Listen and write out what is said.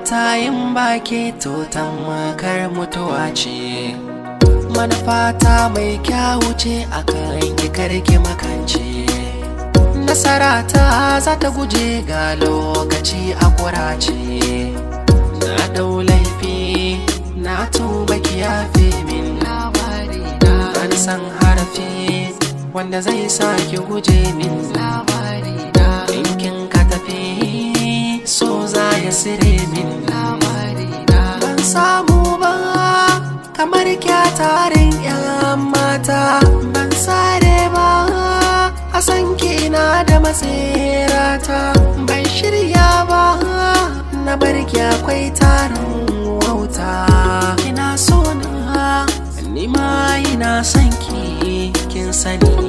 mata yin baki to makar mutuwa ce manufata mai kyawu ce akan ki karki makance nasara ta za ta guje ga lokaci a kurace na dau laifi na tuba ki yafe min labari na ban san harafi wanda zai sa ki guje min labari na kin ka tafi so za ya sire min labari na ban samu ba kamar kyatarin yan mata ban sare ba a san kina da matsirata ban shirya ba na barki akwai tarin wauta ina so na nima ina son ki kin sani